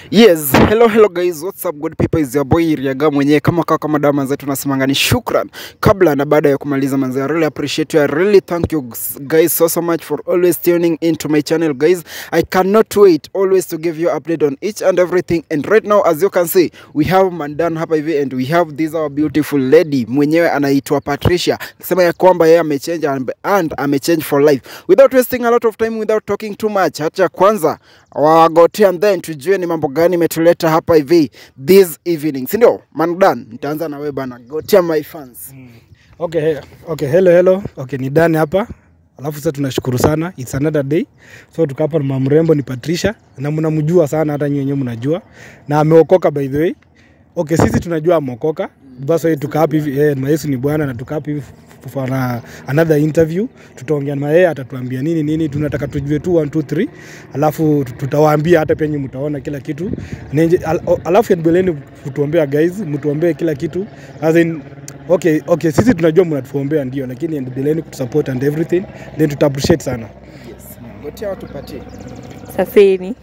Yes, hello hello guys, what's up good people, is your boy Riaga mwenyewe kama kawa kama dawa manze, tunasemanga ni shukran kabla na baada ya kumaliza manze. I really appreciate you, I really thank you guys so so much for always tuning into my channel guys. I cannot wait always to give you update on each and everything and right now as you can see we have Mandan hapa hivi and we have this our beautiful lady mwenyewe anaitwa Patricia, sema ya kwamba yeye amechange and, and amechange for life. Without wasting a lot of time, without talking too much, acha kwanza wagote and then tujue ni mambo gani imetuleta hapa hivi this evening, si ndio? Mandan, nitaanza na wewe bana, gotea my fans. Okay, he- okay, hello hello. Okay, ni Dan hapa. Alafu sasa tunashukuru sana. It's another day. So tuko hapa na mama mrembo ni Patricia na mnamjua sana hata nyinyi wenyewe mnajua. Na ameokoka by the way. Okay, sisi tunajua ameokoka. Basi wewe tuka hapa hivi eh, na Yesu ni Bwana na tuka hapa hivi for na another interview. Tutaongea na yeye atatuambia nini nini tunataka tujue tu 1 2 3. Alafu tutawaambia hata pia nyinyi mtaona kila kitu. Nenje, al, alafu endeleeni kutuombea guys, mtuombee kila kitu. As in okay, okay, sisi tunajua mnatuombea ndio, lakini endeleeni kutusupport and everything, then tuta appreciate sana. Yes, gotea watu patie. Safeni.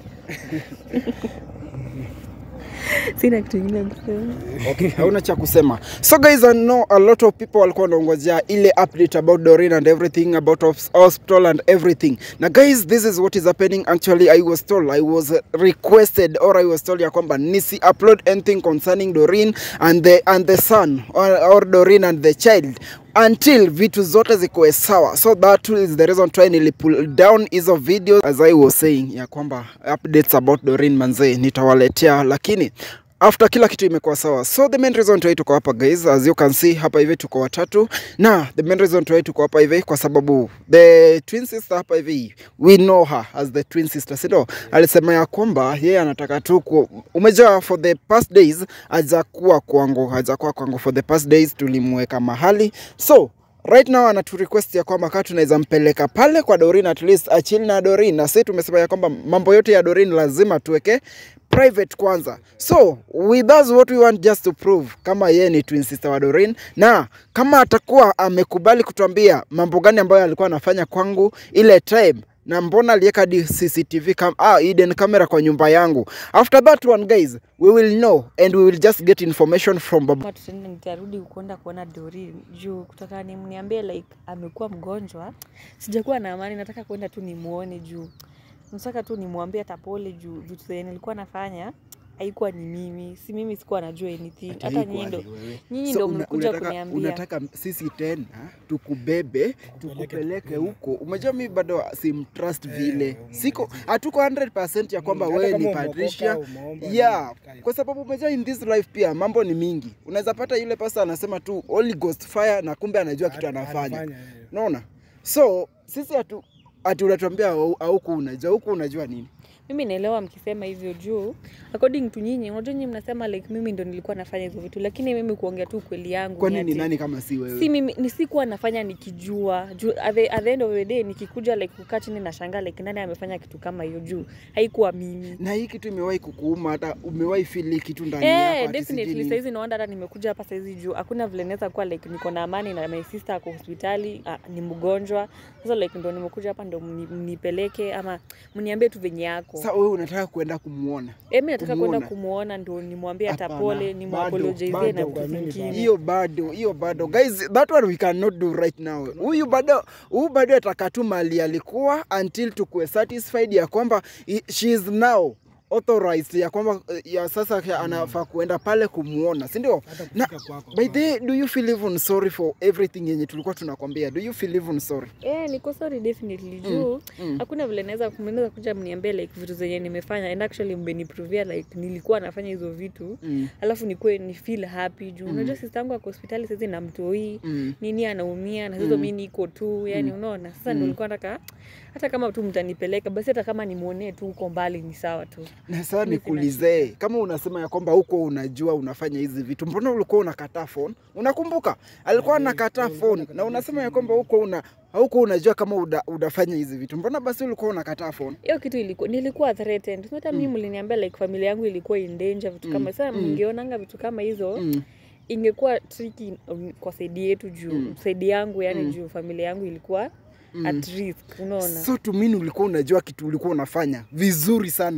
Sina kitu ingine ya kusema. Okay, hauna cha kusema. So guys, I know a lot of people walikuwa wanaongojea ile update about Doreen and everything about hos- hospital and everything. Na guys, this is what is happening. Actually, I was told, I was requested or I was told ya kwamba nisi upload anything concerning Doreen and the and the son or, or Doreen and the child until vitu zote zikuwe sawa so that is the reason try nili pull down hizo videos as i was saying ya kwamba updates about Doreen manze nitawaletea lakini after kila kitu imekuwa sawa so the main reason why tuko hapa guys as you can see hapa hivi tuko watatu na the main reason why tuko hapa hivi kwa sababu the twin sister hapa hivi we know her as the twin sister sindo alisema ya kwamba yeye anataka tu ku umejua for the past days hajakuwa kwangu hajakuwa kwangu for the past days tulimweka mahali so right now anatu request ya kwamba kaa tunaweza mpeleka pale kwa Dorin at least achili na Dorin, na sisi tumesema ya kwamba mambo yote ya Dorin lazima tuweke private kwanza. So with us what we want just to prove kama yeye ni twin sister wa Dorin, na kama atakuwa amekubali kutuambia mambo gani ambayo alikuwa anafanya kwangu ile time na mbona aliweka hadi CCTV cam ah, hidden camera kwa nyumba yangu. After that one guys, we will know and we will just get information from baba Kama tutaenda nitarudi kuenda kuona Dori juu kutoka nimniambie like amekuwa mgonjwa, sijakuwa na amani, nataka kwenda tu nimuone juu nataka tu nimwambie hata pole juu vitu zenye nilikuwa nafanya haikuwa ni mimi, si mimi sikuwa najua anything. Hata nyinyi ndo nyinyi ndo mlikuja kuniambia. unataka sisi tena tukubebe tukupeleke huko. Umejua mi bado simtrust vile, siko hatuko 100% ya kwamba Mm, wewe hata ni kama Patricia umeokoka, umeomba, yeah, nini, kwa sababu umejua in this life pia mambo ni mingi. Unaweza pata yule pasa anasema tu Holy Ghost fire na kumbe anajua kitu anafanya, Anafanya, eh. unaona? So sisi hatu ati unatuambia au- huku unajua huku unajua nini? mimi naelewa mkisema hivyo juu according to nyinyi unajua nyinyi mnasema like mimi ndo nilikuwa nafanya hizo vitu lakini mimi kuongea tu kweli yangu Kwa ni nini ati- nani kama si wewe? si mimi nisikuwa nafanya nikijua juu at the, at the end of the day nikikuja like kukaa chini na shanga like nani amefanya kitu kama hiyo juu haikuwa mimi na hii kitu imewahi kukuuma, hata umewahi feel hii kitu ndani Eh, yako ati sijui definitely nini? saizi naona hata nimekuja hapa saizi juu hakuna vile naweza kuwa like niko na amani na my sister ako hospitali ah, ni mgonjwa sasa like ndo nimekuja hapa ndo mni- mnipeleke ama mniambie tu venye yako Sasa wewe unataka kwenda kumwona Eh, mi nataka kwenda kumuona. kumuona ndo nimwambie hata Hapana, pole bado, nimwapologizie bado na vitu kuamini vingine bado. hiyo bado hiyo bado guys that one we cannot do right now huyu bado huyu bado ataka tu mali alikuwa until tukuwe satisfied ya kwamba i- she is now authorized ya kwamba eh, ya sasa ya anafaa kuenda pale kumuona si ndio Hata na kufika kwako, by the way, do you feel even sorry for everything yenye tulikuwa tunakwambia do you feel even sorry Eh, niko sorry definitely juu mm. hakuna vile naweza mnaweza kuja mniambie like vitu zenye nimefanya and actually mmeniprovia like nilikuwa nafanya hizo vitu mm. alafu nikuwe ni feel happy juu unajua sister yangu ako hospitali sasa na mtoi Mm. nini anaumia na sasa mimi niko tu yani unaona sasa ndio nilikuwa nataka hata kama tu mtanipeleka basi hata kama nimuonee tu huko mbali ni sawa tu na sasa Mimi sina nikuulize kama unasema ya kwamba huko unajua unafanya hizi vitu mbona ulikuwa unakataa phone unakumbuka alikuwa anakataa phone na unasema ya kwamba huko una huko unajua kama uda, unafanya hizi vitu mbona basi ulikuwa unakataa phone hiyo kitu ilikuwa nilikuwa threatened So hata mimi mliniambia like familia yangu ilikuwa in danger vitu kama sasa mngeonanga vitu kama hizo mm. ingekuwa tricky um, kwa saidi yetu juu Mm. saidi yangu yani Mm. juu familia yangu ilikuwa Mm. at risk unaona so tumini ulikuwa unajua kitu ulikuwa unafanya vizuri sana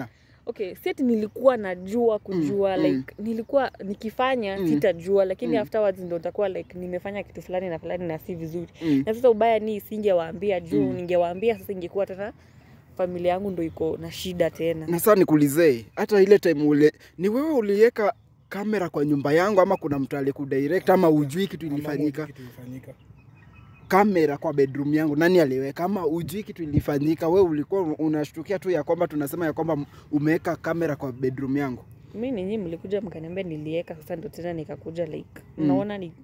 okay si ati nilikuwa najua kujua Mm, like nilikuwa nikifanya Mm. sitajua lakini Mm. afterwards ndo nitakuwa like nimefanya kitu fulani na fulani na si vizuri Mm. na sasa ubaya ni singewaambia juu Mm. ningewaambia sasa ingekuwa tena familia yangu ndo iko na shida tena na sasa nikuulize hata ile time ule ni wewe uliweka kamera kwa nyumba yangu ama kuna mtu alikudirect ama ujui kitu ilifanyika Kitu ilifanyika. kamera kwa bedroom yangu nani aliweka ama ujui kitu ilifanyika we ulikuwa unashtukia tu ya kwamba tunasema ya kwamba umeweka kamera kwa bedroom yangu mi ninyi mlikuja mkaniambia nilieka sasa ndo tena nikakuja like Mm. mnaona ni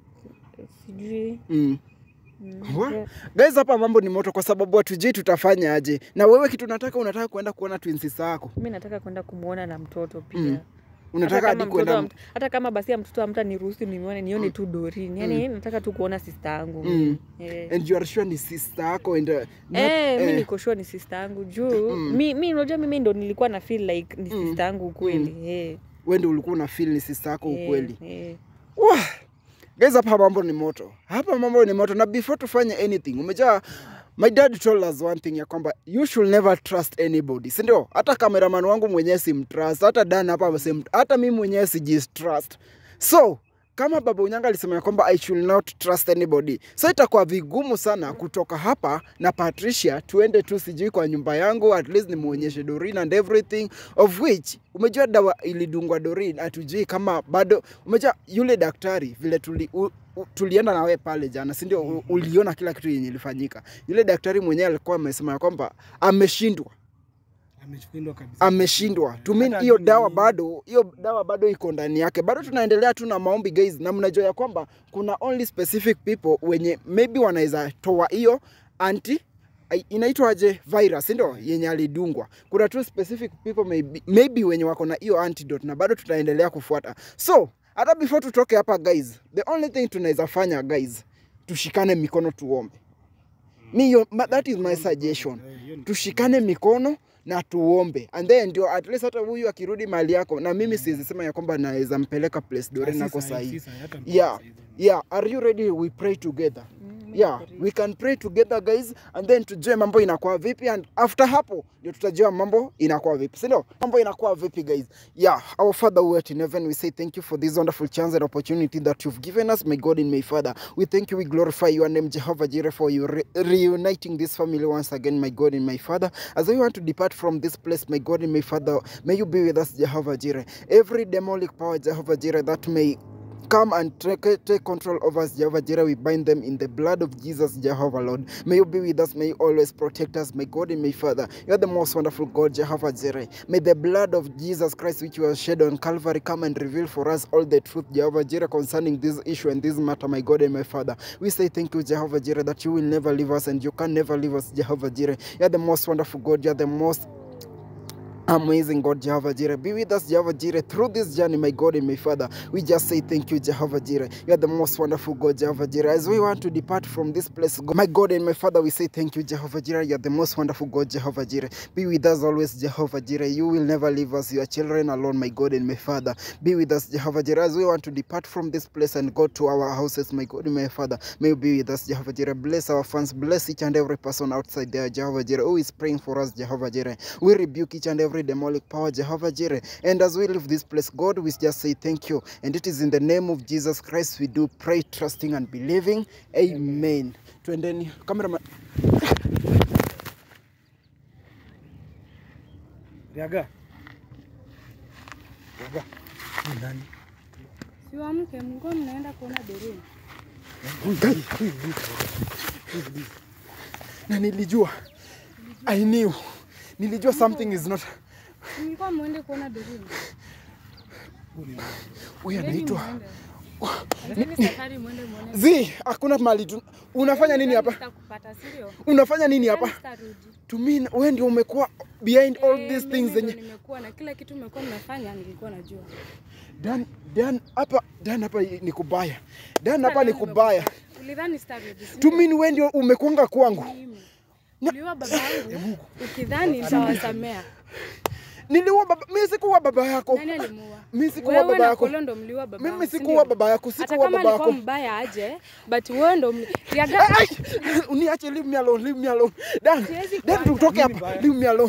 sijui mm. mm, Wa- yeah. guys hapa mambo ni moto kwa sababu hatujui tutafanya aje na wewe kitu unataka unataka kuenda kuona twins zako mi nataka kwenda kumwona na mtoto pia Mm. hata unataka kama, hadi mtoto kuenda wa mt- hata kama basi ya mtoto amta niruhusu nione nione tu dorini yani nataka tu kuona sista yangu Mm. Eh. and you are sure ni sister yako and uh, not- Eh, mi eh, niko sure ni sista yangu juu Mm. mi mi unajua mimi ndo nilikuwa na feel like ni Mm. sista yangu ukweli eh, wewe ndio ulikuwa una feel ni sister yako eh, ukweli eh. Wah! Guys, hapa mambo ni moto, hapa mambo ni moto, na before tufanye anything, umejaa my dad told us one thing ya kwamba you should never trust anybody, si ndio? Hata cameraman wangu mwenyewe simtrust, hata Dan hapa sim, hata mimi mwenyewe sijistrust. So kama baba Unyanga alisema ya kwamba I should not trust anybody, so itakuwa vigumu sana kutoka hapa na Patricia tuende tu sijui kwa nyumba yangu, at least nimuonyeshe Doreen and everything of which umejua dawa ilidungwa Doreen, hatujui kama bado. Umejua yule daktari vile tuli, u, u, tulienda na wewe pale jana, si ndio? U- Uliona kila kitu yenye ilifanyika. Yule daktari mwenyewe alikuwa amesema ya kwamba ameshindwa Ameshindwa kabisa. ameshindwa Eh, tumin hata hiyo ajui dawa ni- bado hiyo dawa bado iko ndani yake bado tunaendelea tu na maombi guys na mnajua ya kwamba kuna only specific people wenye maybe wanaweza toa hiyo anti ai- inaitwaje virus ndio yenye alidungwa kuna tu specific people maybe, maybe wenye wako na hiyo antidote na bado tutaendelea kufuata so hata before tutoke hapa guys the only thing tunaweza fanya guys tushikane mikono tuombe mi hiyo- ma- that is my suggestion Eh, hiyo ni- tushikane mikono na tuombe and then ndio at least hata huyu akirudi mali yako na mimi siwezi sema ya kwamba naweza mpeleka place dore Si nako sahi, sahii si sahi, hata yeah sahi. yeah are you ready we pray together Mm, mi yeah niko ready. we can pray together guys and then tujue mambo inakuwa vipi and after hapo ndio tutajua mambo inakuwa vipi sindio mambo inakuwa vipi guys yeah our father who art in heaven we say thank you for this wonderful chance and opportunity that you've given us my god and my father we thank you we glorify your name jehovah jireh for you re- reuniting this family once again my god and my father as we want to depart from this place my god and my father may you be with us jehovah jireh every demonic power jehovah jireh that may Come and take, take control of us, Jehovah Jireh. We bind them in the blood of Jesus, Jehovah Lord. May you be with us. May you always protect us, my God and my Father. You are the most wonderful God, Jehovah Jireh. May the blood of Jesus Christ, which was shed on Calvary, come and reveal for us all the truth, Jehovah Jireh, concerning this issue and this matter, my God and my Father. We say thank you, Jehovah Jireh, that you will never leave us and you can never leave us, Jehovah Jireh. You are the most wonderful God. You are the most Amazing God, Jehovah Jireh. Be with us, Jehovah Jireh, through this journey, my God and my Father. We just say thank you, Jehovah Jireh. You are the most wonderful God, Jehovah Jireh. As we want to depart from this place, my God and my Father, we say thank you, Jehovah Jireh. You are the most wonderful God, Jehovah Jireh. Be with us always, Jehovah Jireh. You will never leave us, your children alone, my God and my Father. Be with us, Jehovah Jireh. As we want to depart from this place and go to our houses, my God and my Father, may you be with us, Jehovah Jireh. Bless our fans, bless each and every person outside there, Jehovah Jireh, who is praying for us, Jehovah Jireh. We rebuke each and every demonic power, Jehovah Jireh. And as we leave this place, God, we just say thank you. And it is in the name of Jesus Christ we do pray, trusting and believing. Amen. Twendeni cameraman. Riaga. Riaga. Ni nani? Siwamke, mlikuwa mnaenda kuona Doreen. Na nilijua. I knew. Nilijua something is not. Mlikuwa mwende kuona Doreen. Huyu Ndeni anaitwa. mwende. Anzeni safari mwende muone. Zi, hakuna mali tu. Unafanya nini hapa? Sitakupata, si ndio? Unafanya nini hapa? Sitarudi. To me, wewe ndio umekuwa behind all Eh, these mimi things ndo zenye nimekuwa na kila kitu mmekuwa mnafanya nilikuwa najua. Dan, Dan hapa Dan hapa ni kubaya. Dan hapa Sasa ni leo kubaya. nimekupata. Ulidhani sitarudi. si To ndio? me wewe ndio umekuanga kwangu. Mimi. Uliua baba yangu ukidhani nitawasamea. Niliua baba, mimi sikuwa baba yako. Nani alimuua? Mimi sikuwa Wewe baba na yako. Kolo ndo mliua baba Mimi yangu, si sikuwa ndio? baba yako, Hata sikuwa kama baba alikuwa yako. mbaya aje, but wewe ndo mli... Riaga, Ai, uniache, leave me alone, leave me alone. Dan, Siwezi Dan kuacha. tutoke hapa. Leave me alone.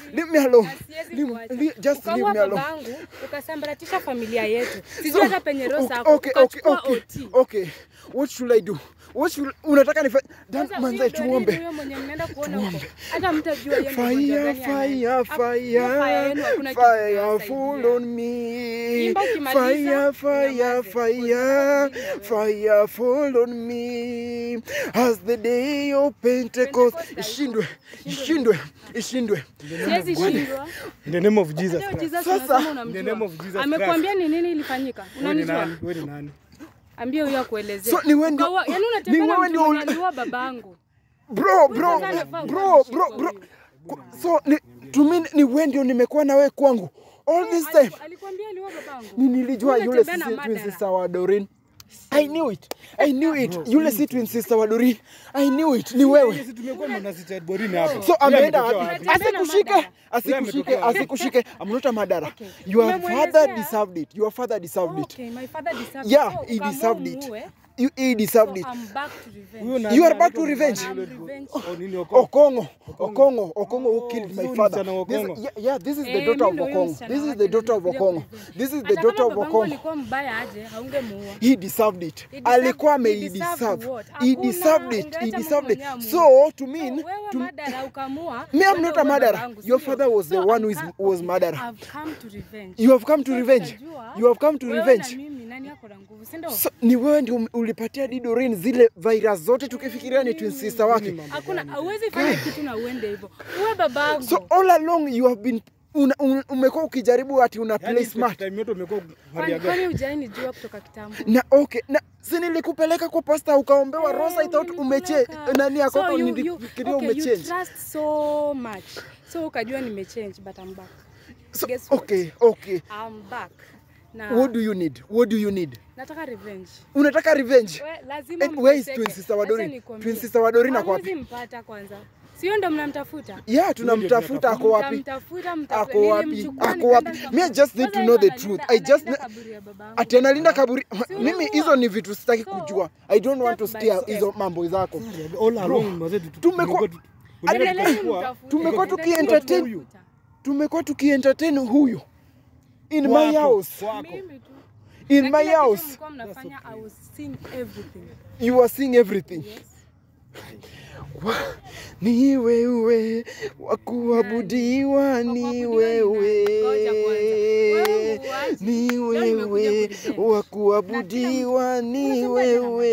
leave me alone. Siwezi Leave, kuacha. leave, just leave Ukaua me alone. babangu ukasambaratisha familia yetu sijui hata penye roho Okay, zako okay, okay, ukachukua okay, OT. okay. What should I do? What should unataka nifa Dan Sasa manze huyo Doreen tuombe. huyo mwenye mnaenda kuona huko hata mtajua yeye ni mgonjwa Fire, gani fire, anaye. Hapo- hiyo fire yenu fire, hakuna kitu fire kinawasaidia. fall on me. Imba ukimaliza, Fire, fire, unyamaze. fire, fire fall on me. As the day of Pentecost. Pentecost Ishindwe, ishindwe, ishindwe. siwezi shindwa In the name of Jesus Hata Christ. Jesus Sasa, unasema in the name of unamjua Jesus amekwambia ni nini ilifanyika Wewe ni unanijua nani? Wewe ni nani? ambie huyo akuelezee So, ni wewe ndio- Ukaua- yaani ni unatembea na wewe mtu ndio mwenye uli- aliua babangu Bro, bro, sasa anafaa bro, kuwa bro, ameshikwa bro. huyu. Ku- So ni to me ni wewe ndio nimekuwa na wewe kwangu all this time. Aliku- alikwambia aliua babangu Ni nilijua Wewe yule unatembea na si twin madara. sister wa Dorin. I knew it. I knew it. Yule si twin sister wa Dorin. I knew it. Ni wewe. Sisi tumekuwa mnasicha borini hapo. So Yule ameenda ametokea wapi? wapi? Unatembea na Asikushike, madara. asikushike, ametokea wapi? asikushike. I'm not a madara. Okay. Your Umemwelezea? father deserved it. Your father deserved it. Okay, my father deserved Yeah, it. So, he ukaamua deserved it. umuue. You, he deserved So, it. I'm back to revenge. Huyo nani You are back anaitwa to revenge. nani yule? I'm revenge. Oh, nini Okongo? Okongo, Okongo, Okongo who Oh, killed so my ni father. msichana wa This, Okongo. yeah, yeah, this is the Eh, daughter mimi of ndio huyo Okongo. msichana This is wake the daughter of nilikuja Okongo. kurevenge. This is the Hata daughter kama of babangu Okongo. alikuwa mbaya aje haungemuua He deserved it. He deserved- Alikuwa he ame deserved deserve. what? He Hakuna, deserved it. He ungeacha deserved it. Mungu mwenyewe So amuue. to mean, So, wewe to, madara ukamua Me, I'm wewe not a uwe madara. babangu, Your sindio? father was the So, one who I'm is- come- was okay, madara. I've come to revenge. you have come to So, revenge. tutajua, You have come to wewe revenge. na mimi nani ako na nguvu si ndio? So, ni wewe ndio um- ulipatia Didorin zile virus zote tukifikiria ni twin sister wake. Hakuna, hauwezi fanya kitu na uende hivyo. Uwe babangu. So all along you have been una, un, umekuwa ukijaribu ati una play Yaani smart. time yote umekuwa Kwani Maria kwani gani? hujai nijua kutoka kitambo? Na okay, na si nilikupeleka kwa pasta ukaombewa Eh, Rosa I thought umeche ulinipeleka. nani yako So you- you- nilifikiria okay, you umechange. trust so much. So ukajua nimechange but I'm back. So Guess what? okay, okay. I'm back. Na What do you need? What do you need? nataka revenge. Unataka revenge? We, lazima Eh, where is mteseke. twin sister wa Acha Doreen? nikwambie. Twin sister wa Doreen ako Hamwezi wapi? mpata kwanza. Sio ndo mnamtafuta? Yeah, tunamtafuta ako wapi? Mtamtafuta, mtafuta. Ako wapi? Nilimchukua, Ako wapi? nikaenda Me, I just need Kwanza to know the hivyo truth. analinda- I just analinda ne- kaburi ya babangu. Ati analinda kaburi. Si Mimi unaua. hizo ni vitu sitaki So, kujua. I don't want to step by steer step. hizo mambo zako. All along mazee tu- Tumekuwa- tu- Endelea tulienda Endeleeni tukachukua- mtafute. tumekuwa Endeleeni tukientertain- mtafuta. Tumekuwa tukientertain huyu in my Kwako, house. kwako. Mimi tu. In Na my kila kitu house. mlikuwa mnafanya, I was seeing everything. You are seeing everything. Yes. Ni wewe wa kuabudiwa, ni wewe, Ngoja kwanza. Wewe muuaji. ni Leo nimekuja wewe kurevenge. wa kuabudiwa, ni Unasema tena wewe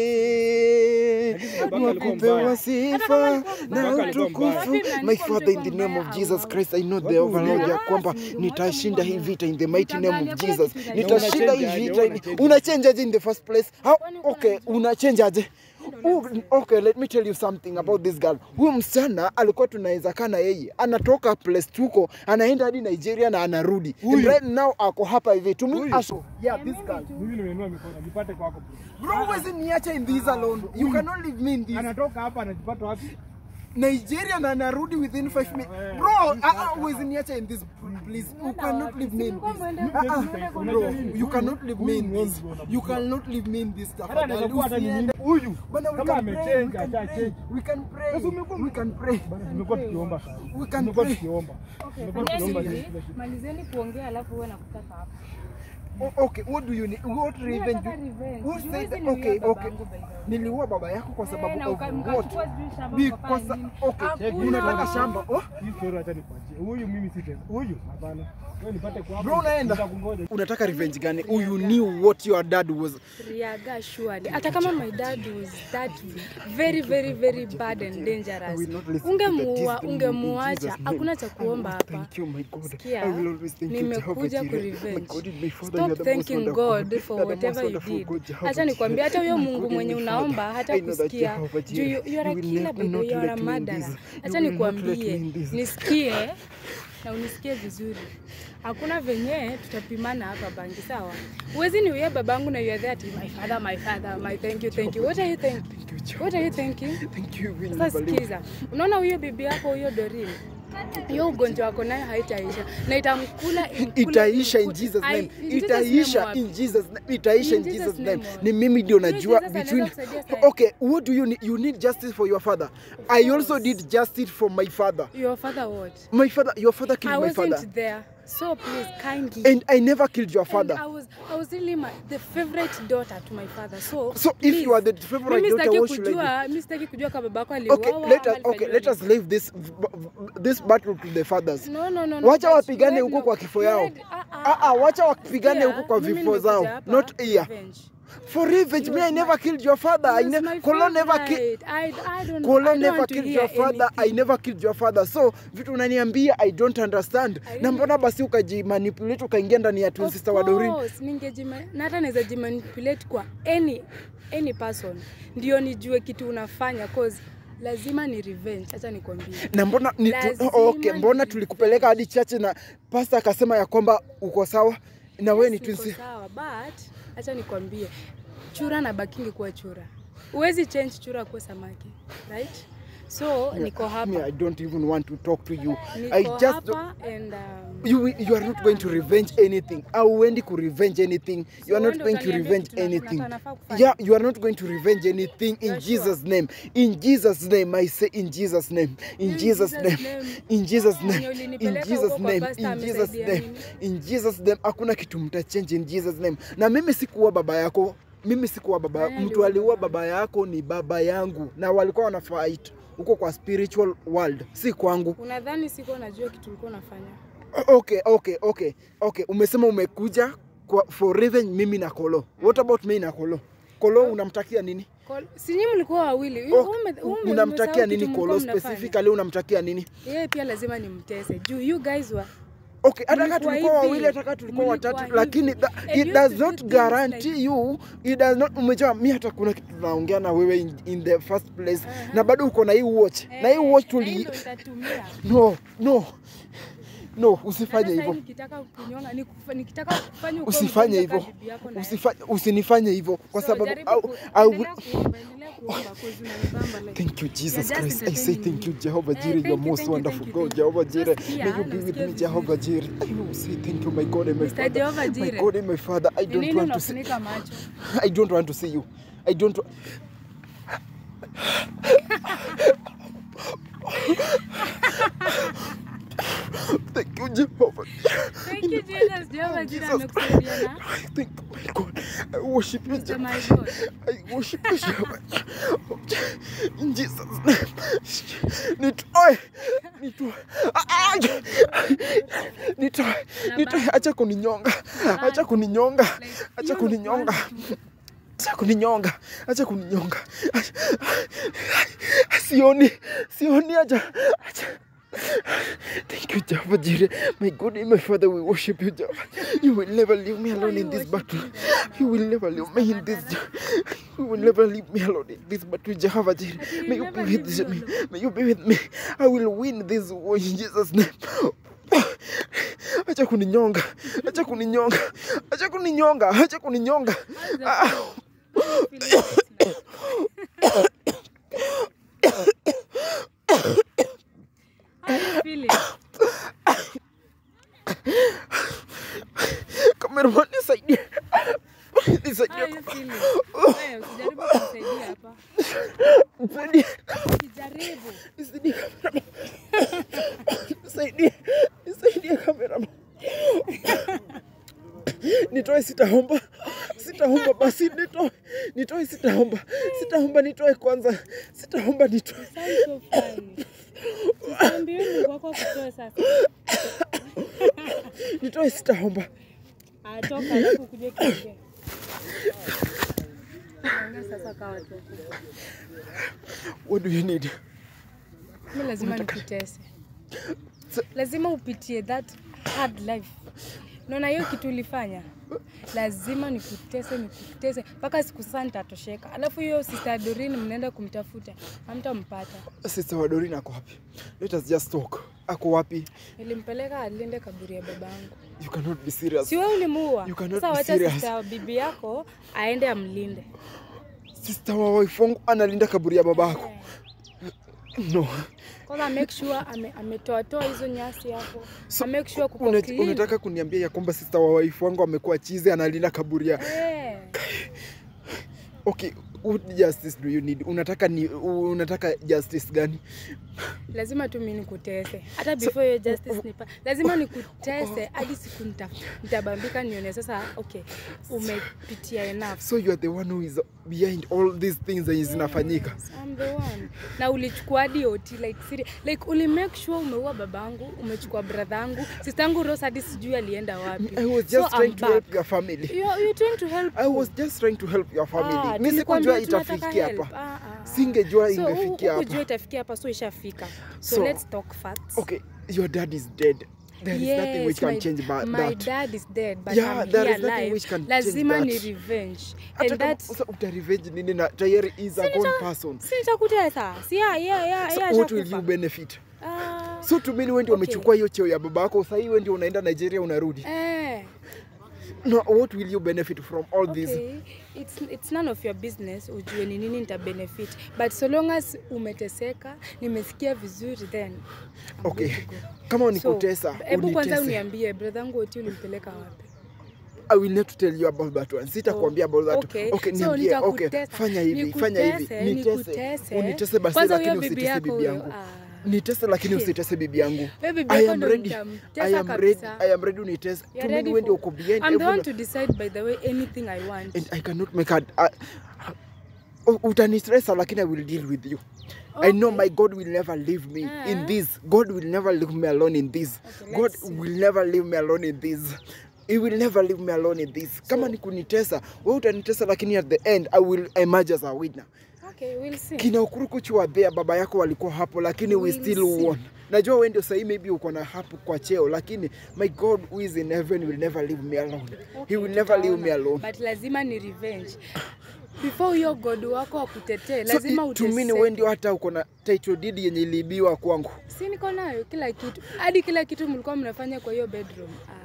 Lakini babake wa alikuwa kupewa mbaya. sifa alikuwa na mbaya. utukufu. Wapi mnanipa My Father, in the mlikuwa name of mbaya Jesus au- Christ, I know the Wapi overlord ya ulienda? kwamba Yes, nitashinda hii Mungu vita in the mighty name of Nitaangalia Jesus. kila kitu Nitashinda hii unachange vita. aje, in- Unachange aje in the first place? How? Kwani uko na Okay, njaa? unachange aje? Oh, okay, let me tell you something about this girl. Huyu msichana alikuwa tunaweza kaa na yeye, anatoka place tuko, anaenda hadi Nigeria na anarudi. And Huyu. right now ako hapa hivi. To me, Huyu. aso. Yeah, this girl. Mimi nimeinua mikono, nipate kwako. Bro, huwezi niacha in this alone. You cannot leave me in this. Anatoka hapa anajipata wapi? Nigeria na anarudi within 5 minutes. Bro, ah, ah, huwezi niacha in this please. You cannot leave me in this. Ah, ah, bro, you cannot leave me in this. You cannot leave me in this Hata tafadhali. anaweza kuwa hata ni Usiende. mimi. Huyu. Bana, we Kama can pray, amechange, we can acha pray. change. We can pray. Sasa umekuwa- We can pray. Bana, tumekuwa tukiomba sana. We can Tumekuwa pray. tukiomba. Okay, Tumekuwa fanyeni tukiomba hivi, kila siku. malizeni kuongea alafu uwe nakutaka hapa. O- Okay, what do you need? What revenge? nataka revenge. Who Juzi said that? niliua Okay, babangu okay. by the way. Niliua baba yako kwa Eh, sababu na of uka- what? mkachukua sijui shamba Because mkafanya nini. okay, Hakuna. unataka shamba. Oh? Hii story acha nikwachie. Huyu mimi si tena. Huyu hapana. Wewe nipate kwako. Bro, unaenda? Nitakungoja. Unataka revenge gani? Oh, you knew what your dad was. Riaga surely. Hata kama my dad was that very very very bad and dangerous. will not listen to the Ungemuua, distant in ungemuacha. Jesus' name. Hakuna cha kuomba Oh, hapa. Thank you, my God. Sikia, I will always thank you, Jehovah nimekuja Jireh. kurevenge. My God, my Father, you Stop are the most thanking wonderful God God. for You are the most whatever you wonderful did. God, Jehovah Acha nikwambie, hata huyo My Mungu God, mwenye my unaomba Father, hata I know that kusikia. Jehovah Juu Jireh, you- you are a you will killer never baby, not you are a let me in murderer. this. You Acha will not let me nikwambie, in this. nisikie na unisikie vizuri. Hakuna venye tutapimana hapa bangi, sawa? Huwezi niuye babangu na you are there ati my father, my father, my thank you, thank you. What are you thinking? Thank you, Jehovah. What are you thinking? Thank you, will Sasa never leave. sikiza, unaona huyo bibi yako huyo Doreen hiyo ugonjwa wako nayo haitaisha na itamkula imkule, itaisha in imkule. Jesus Ai, name in Jesus itaisha name in wapi? Jesus name itaisha in In Jesus Jesus name name wapi? ni mimi ndio Huyo najua Jesus between anaweza kusaidia sahi. okay what do you need you need justice for your father I also course. did justice for my father Your father what? my father your father I killed my wasn't father there. So please kindly. and I never killed your And father I was I was really my, the favorite daughter to my father. So so if please, you are the favorite mimi daughter sitaki what should I do kujua, mimi sitaki kujua kama babako aliuawa okay let us ama okay alifanyiwa let us nini. leave this this battle to the fathers No, no, no, no. wacha but wapigane you huko had kwa no- kifo you yao had- ah, ah, ah ah wacha wapigane Sikia, huko kwa mimi vifo nimekuja zao hapa, not here revenge. for revenge You me I was never my- killed your father I He was ne my Kolo never killed favorite. I, I don't, I Kolo don't never want to killed hear your father. I anything. never killed your father. So vitu unaniambia I don't understand. I Na really- mbona basi ukajimanipulate ukaingia ndani ya twin Of sister wa Doreen? course, ningejima- na hata naweza jimanipulate kwa any any person ndio nijue kitu unafanya cause lazima ni revenge acha nikwambie Na mbona ni tu, Lazima okay, mbona ni tulikupeleka hadi chache na pastor akasema ya kwamba uko sawa na wewe ni Yes, twin niko sister. sawa but acha nikwambie chura na bakingi kuwa chura huwezi change chura kuwa samaki right so niko Me, hapa I don't even want to talk to you. niko I just hapa and um, you you are not going to revenge anything. Auendi ku revenge anything. You are So not wewe going ndo to utaniambia revenge kitu na- anything. na- nafaa kufanya. Yeah, you are not going to revenge anything in You're sure? Jesus name. In Jesus name I say in Jesus name. In In Jesus Jesus name. name. In Jesus Mwenye name. In ulinipeleka Jesus huko kwa name. pastor In Jesus amesaidia name. nini? In Jesus name hakuna kitu mtachange in Jesus name. Na mimi sikuwa baba yako. Mimi sikuwa baba Nani mtu aliua aliua baba? baba yako ni baba yangu na walikuwa wana fight huko kwa spiritual world si kwangu unadhani siko najua kitu ulikuwa unafanya okay okay okay okay umesema umekuja kwa for revenge mimi na kolo what about me na kolo kolo unamtakia nini Call- si nyinyi mlikuwa wawili Oh, Ume- ume- unamtakia umesahau nini kitu kolo mlikuwa mnafanya. specifically unamtakia nini yeye pia lazima nimtese juu you guys were okay hata kama Mlikuwa tulikuwa hivi. wawili hata kama tulikuwa Mlikuwa watatu hivi. lakini tha, And it you does used to not do things guarantee like- you it does not umejua mi hata kuna kitu tunaongea na wewe in, in the first place na bado uko na hii watch na hii watch Eh, na hii tuli ndo nitatumia. no no no Hata usifanye sasa hivyo nikitaka kunyonga nikufa- nikitaka kufanya ukuwe usifanye mgonjwa hivyo kama bibi yako na yeye. Usifanye- usinifanye hivyo kwa So, sababu jaribu au, ku- au, endelea kuomba, endelea kuomba, 'cause unanibamba like- Thank you, Jesus just Christ. I say entertaining thank you, me. Jehovah Eh, Jireh. thank You're you, most thank you, wonderful thank you, God, thank you. Jehovah Jireh. Nasikia, May you be with nasikia me, vizuri. Jehovah Jireh. I will say thank you, my God and my Mr. Father. Jehovah My Jireh. God and my Father. I Ni don't nini want to see. unafunika macho I don't want to see you. I don't. wa- Thank you, Jehovah. Thank you, Jesus. Jehovah Jireh Jesus. amekusaidia na I thank you, my God. I worship you, Mr. my Jehovah. God. I worship you, Jehovah. In Jesus' name. Nitoe. Nitoe. Ah, ah. Nitoe. Nitoe. Acha kuninyonga. Acha kuninyonga. Acha kuninyonga. Acha kuninyonga. Acha kuninyonga. Sioni. Sioni acha. Acha. Thank you, Jehovah Jireh. My God and my Father, we worship you, Jehovah. You will never leave me alone in this battle. You will never leave me in this. You will never leave me alone in this battle, Jehovah Jireh. May you be with me. May you be with me. I will win this war in Jesus' name. Acha kuninyonga. Acha kuninyonga. Acha kuninyonga. Acha kuninyonga. Ah. How you feeling? Cameraman, nisaidie. How Nisaidie. you feeling? Wewe usijaribu kunisaidia hapa. Nisaidie. Usijaribu. Nisaidie cameraman. Nisaidie. Nisaidie cameraman. Nitoe sitaomba. Sitaomba basi nitoe. Nitoe sitaomba. Sitaomba nitoe kwanza. Sitaomba nitoe. Sound so funny. Usiambie Mungu wako akutoe sasa. Nitoe sitaomba. Atoka alafu kuje kiongee. Ongea sasa kwa watu. What do you need? Mimi lazima nikutese. Lazima upitie that hard life. Naona hiyo kitu ulifanya, lazima nikutese, nikutese mpaka siku sasa nitatosheka. Alafu hiyo sister Doreen mnaenda kumtafuta, hamtampata. Sister wa Doreen ako wapi? Let us just talk. Ako wapi? Nilimpeleka alinde kaburi ya babangu. You cannot be serious. Si wewe ulimuua? You cannot Sasa be wacha serious. sister bibi yako aende amlinde. Sister wa wife wangu analinda kaburi ya babako. no kwanza make sure ame, ametoatoa hizo nyasi hapo So, so, make sure kuko Una, clean. unataka kuniambia ya kwamba sister wa wife wangu amekuwa chizi analinda kaburia Eh, okay what justice do you need unataka ni unataka justice gani lazima tu mimi nikutese hata before hiyo justice nipa lazima nikutese hadi siku nita- nitabambika nione sasa okay umepitia enough so you are the one who is behind all these things zenye zinafanyika Yes, I'm the one. na ulichukua hadi oti like siri, like uli make sure umeua babangu umechukua bradhangu sistangu Rose hadi sijui alienda wapi i was So, just trying I'm to help back. your family You- you're trying to help i who? was just trying to help your family Ah, mi tulikwambia sikujua tunataka itafikia help. hapa Ah, ah, ah. Singejua So, ingefikia hukujua hapa. itafikia hapa so ishafika so, So, let's talk facts okay your dad is dead there is nothing which can my, change ba- my that dad is dead but Yeah, I'm there here is nothing alive. which can change lazima ni that. revenge hata and kama that sasa utarevenge nini na tayari is a gone person si nitakutesa si ya ya ya so ya what will ashakufa. you benefit Ah, so tumini wewe ndio Okay. umechukua hiyo cheo ya baba yako sasa wewe ndio unaenda Nigeria unarudi eh no what will you benefit from all this Okay. It's, it's none of your business ujue ni nini nita benefit but so long as umeteseka nimesikia vizuri then I'm okay good to go. kama So, unikutesa hebu kwanza unitese uniambie bradhangu oti ulimpeleka wapi I will not tell you about that one. Sitakwambia about that. Okay. Okay, So, niambie. Okay, nitakutesa. fanya hivi, fanya hivi. Nikutese, Nitese. nikutese. Unitese basi Kwanza lakini huyo bibi usitese yako bibi huyo, yangu. ah. Nitese lakini usitese bibi yangu. Wewe bibi I yako am ndo ready. nitamtesa I am ready. kabisa. I am ready unitese. You're Tumini ready wewe ndio for- uko behind I'm the one every to decide by the way anything I want. and I cannot make a uh, utanistressa lakini I will deal with you. I know Okay. my God will never leave me in Ah. this. God will never leave me alone in this. Okay, God let's see. will never leave me alone in this. He will never leave me alone in this. Kama ni kunitesa, wewe utanitesa lakini at the end I will emerge as a winner. Okay, we'll see. Kina Ukurukuchu wa Bea baba yako walikuwa hapo lakini we We'll still see. won. Najua wewe ndio sahii maybe uko na hapo kwa cheo lakini my God who is in heaven will never leave me alone. He Okay, will never leave tutaona. me alone. But lazima ni revenge. Before huyo god wako akutetee, So, lazima i- to me ni uteseke. wewe ndio hata uko na title deed yenye iliibiwa kwangu. Si niko nayo kila kitu, hadi kila kitu mlikuwa mnafanya kwa hiyo bedroom. Ah,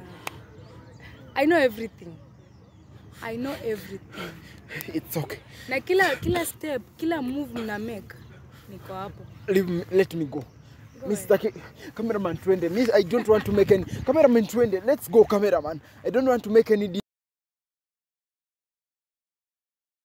I know everything. I know everything. It's okay. Na kila kila step, kila move mna make niko hapo. Leave me, let me go. Go Mi ahead. sitaki cameraman twende. Mi I don't want to make any cameraman twende. Let's go cameraman. I don't want to make any